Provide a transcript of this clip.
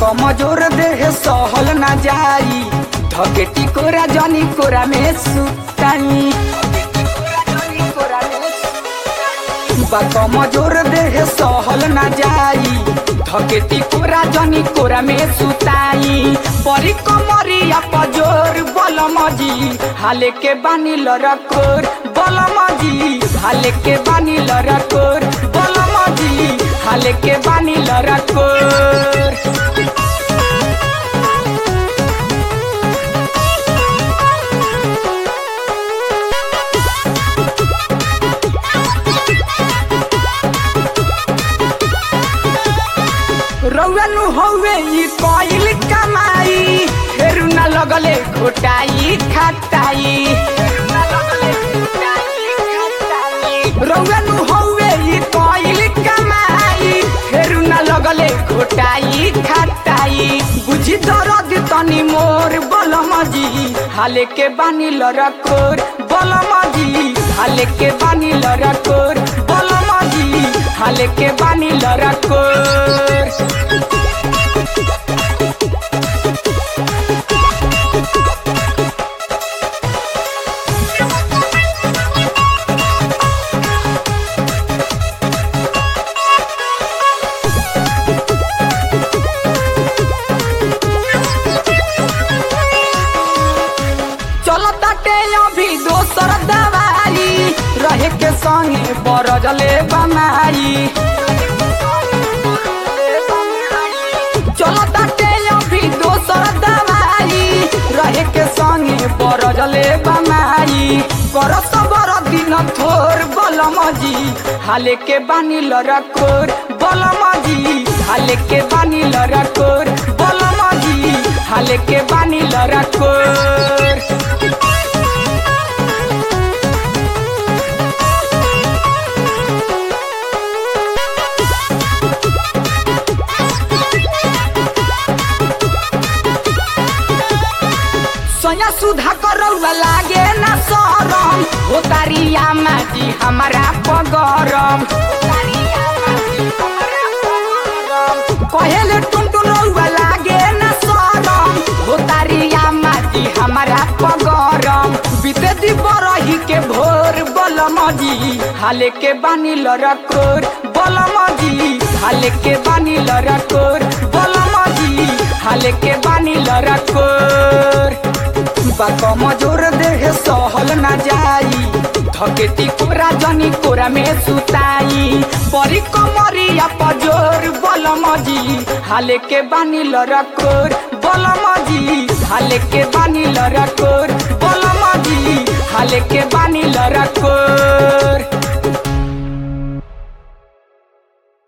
कमजोर देह सहल ना जाई धके टिकोरा जनी कोरा में सुताई बा कमजोर देह सहल ना जाई धके टिकोरा जनी कोरा में सुताई परी कमरिया पजोर बलमजी हाले के बानी लरकोर बलमजी हाले के बानी लरकोर बलमजी हाले के बानी लरकोर रौनु हौवे ई कइल कमाई फेरु न लगले घोटाई खटाई रौनु हौवे ई कइल कमाई फेरु न लगले घोटाई खटाई बुझी दरद तनी मोर बलमजी हाले के बानी लरकोर बलमजी हाले के बानी लरकोर बलमजी हाले के बानी लरकोर चलो ताटे अभी दोसर दवाई रहे के संगे बरजले बनाई चलो ताटे अभी दोसर दवाई रहे के संगे बरजले बनाई कर सबर दिन थोर बलमजी हाले के बानी लरकोर बलमजी हाले के बानी लरकोर बलमजी हाले के बानी लरकोर सोया सुधा करौला लागे ना सरम हो तारिया माटी हमारा पगरम कहेले टुनटुन रौला लागे ना सरम हो तारिया माटी हमारा पगरम बीते दी बरही के भोर बलमजी हाले के बानी लरकोर बलमजी हाले के बानी लरकोर बलमजी हाले के बानी लरकोर बा कमजोर देह सहल ना जाई धकेती कोरा जनी कोरा में सुताई परी कमरिया पजोर बलमजी हाले के बानी लरकोर बलमजी हाले के बानी लरकोर बलमजी हाले के बानी लरकोर